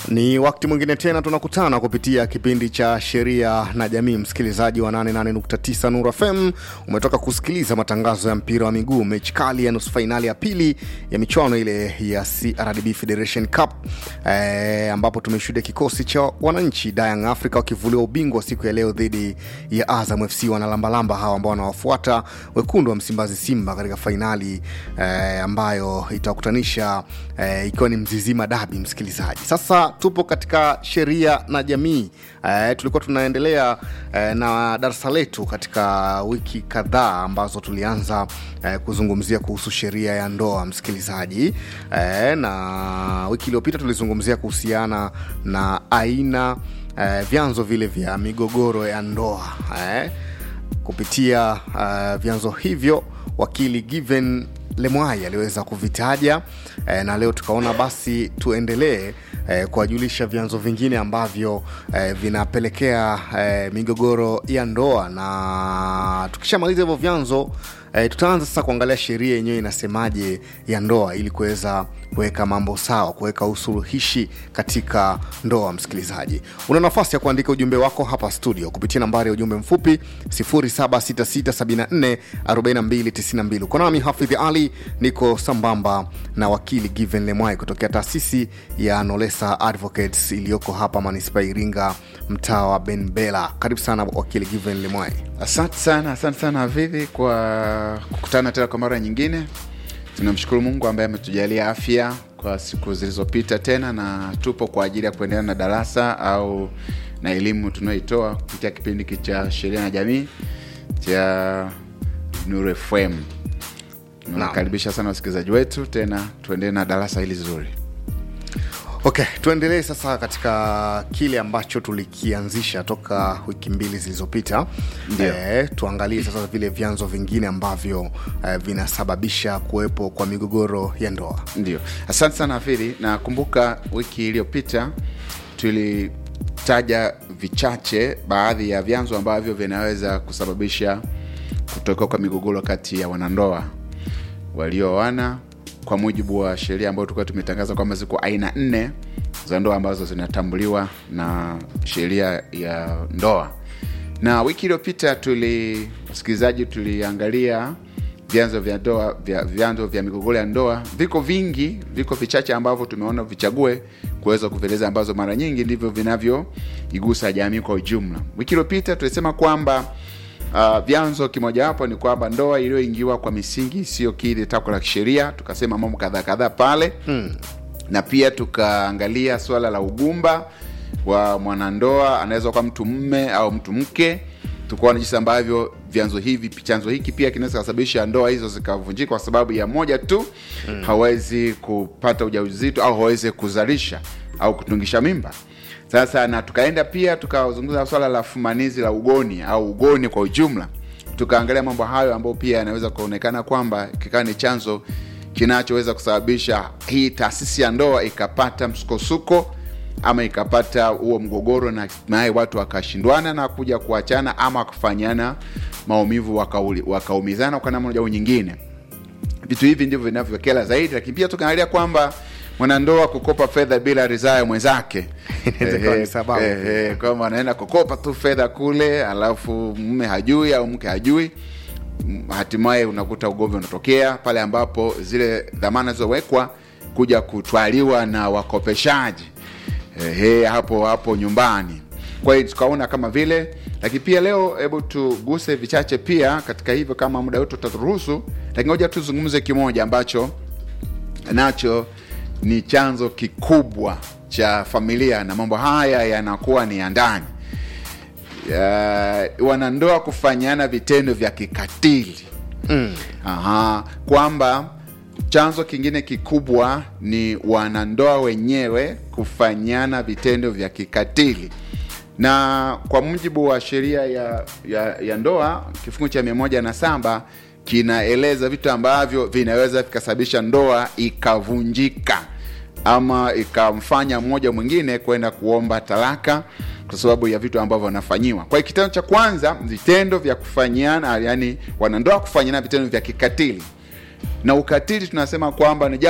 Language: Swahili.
Ni wakati mwingine tena tunakutana kupitia kipindi cha sheria na jamii. Msikilizaji wa 88.9 Nuru FM, umetoka kusikiliza matangazo ya mpira wa miguu, mechi kali ya nusu fainali ya pili ya michuano ile ya CRDB Federation Cup eh, ambapo tumeshuhudia kikosi cha wananchi Young Africa wakivuliwa ubingwa siku ya leo dhidi ya Azam FC. Wanalambalamba hawa ambao wanawafuata wekundu wa Msimbazi Simba katika fainali eh, ambayo itawakutanisha eh, ikiwa ni Mzizima Dabi. Msikilizaji, sasa tupo katika sheria na jamii eh, tulikuwa tunaendelea eh, na darasa letu katika wiki kadhaa ambazo tulianza eh, kuzungumzia kuhusu sheria ya ndoa msikilizaji eh, na wiki iliyopita tulizungumzia kuhusiana na aina eh, vyanzo vile vya migogoro ya ndoa eh, kupitia uh, vyanzo hivyo wakili Given Lemwai aliweza kuvitaja eh, na leo tukaona basi tuendelee eh, kuwajulisha vyanzo vingine ambavyo eh, vinapelekea eh, migogoro ya ndoa, na tukishamaliza hivyo vyanzo eh, tutaanza sasa kuangalia sheria yenyewe inasemaje ya ndoa ili kuweza kuweka mambo sawa, kuweka usuluhishi katika ndoa. Msikilizaji, una nafasi ya kuandika ujumbe wako hapa studio kupitia nambari ya ujumbe mfupi 0766744292. Uko nami Hafidhi Ali, niko sambamba na wakili Given Lemwai kutokea taasisi ya Nolesa Advocates iliyoko hapa manispaa Iringa, mtaa wa Benbela. Karibu sana wakili Given Lemwai. Asante sana, asante sana Havidhi kwa kukutana tena kwa mara nyingine. Tunamshukuru Mungu ambaye ametujalia afya kwa siku zilizopita tena, na tupo kwa ajili ya kuendelea na darasa au na elimu tunayoitoa kupitia kipindi hiki cha sheria na jamii cha Nuru FM. Nawakaribisha sana wasikilizaji wetu, tena tuendelee na darasa hili zuri. Okay, tuendelee sasa katika kile ambacho tulikianzisha toka wiki mbili zilizopita. E, tuangalie sasa vile vyanzo vingine ambavyo e, vinasababisha kuwepo kwa migogoro ya ndoa. Ndio, asante sana Hafidhi. Nakumbuka wiki iliyopita tulitaja vichache baadhi ya vyanzo ambavyo vinaweza kusababisha kutokea kwa migogoro kati ya wanandoa walioana kwa mujibu wa sheria ambayo tulikuwa tumetangaza kwamba ziko aina nne za ndoa ambazo zinatambuliwa na sheria ya ndoa. Na wiki iliyopita tuli, wasikilizaji, tuliangalia vyanzo vya ndoa vya vyanzo vya migogoro ya ndoa. Viko vingi, viko vichache ambavyo tumeona vichague kuweza kuvieleza, ambazo mara nyingi ndivyo vinavyoigusa jamii kwa ujumla. Wiki iliyopita tulisema kwamba Uh, vyanzo kimojawapo ni kwamba ndoa iliyoingiwa kwa misingi isiyokidhi takwa la kisheria, tukasema mambo kadhaa kadhaa pale hmm. Na pia tukaangalia suala la ugumba wa mwanandoa, anaweza kuwa mtu mme au mtu mke. Tukaona jinsi ambavyo vyanzo hivi chanzo hiki pia kinaweza kusababisha ndoa hizo zikavunjika kwa sababu ya moja tu hmm. Hawezi kupata ujauzito au hawezi kuzalisha au kutungisha mimba. Sasa na tukaenda pia tukazungumza swala la fumanizi la ugoni au ugoni kwa ujumla, tukaangalia mambo hayo ambayo pia yanaweza kuonekana kwamba kikawa ni chanzo kinachoweza kusababisha hii taasisi ya ndoa ikapata msukosuko ama ikapata huo mgogoro na hatimaye watu wakashindwana na kuja kuachana ama kufanyana maumivu wakaumizana waka kwa namna moja au nyingine. Vitu hivi ndivyo vinavyokela zaidi, lakini pia tukaangalia kwamba mwanandoa kukopa fedha bila ridhaa ya mwenzake kwamba anaenda kukopa tu fedha kule, alafu mume hajui au mke hajui, hatimaye unakuta ugomvi unatokea pale ambapo zile dhamana zilizowekwa kuja kutwaliwa na wakopeshaji ehe, hapo hapo nyumbani. Kwa hiyo tukaona kama vile, lakini pia leo, hebu tuguse vichache pia katika hivyo, kama muda wetu utaturuhusu, lakini ngoja tuzungumze kimoja ambacho nacho ni chanzo kikubwa cha familia na mambo haya yanakuwa ni ya ndani uh, wanandoa kufanyana vitendo vya kikatili mm. Aha, kwamba chanzo kingine kikubwa ni wanandoa wenyewe kufanyana vitendo vya kikatili, na kwa mujibu wa sheria ya, ya, ya ndoa kifungu cha mia moja na saba kinaeleza vitu ambavyo vinaweza vikasababisha ndoa ikavunjika ama ikamfanya mmoja mwingine kwenda kuomba talaka kwa sababu ya vitu ambavyo wanafanyiwa. Kwa hiyo kitendo cha kwanza, vitendo vya kufanyiana, yani wanandoa kufanyiana vitendo vya kikatili, na ukatili tunasema kwamba ni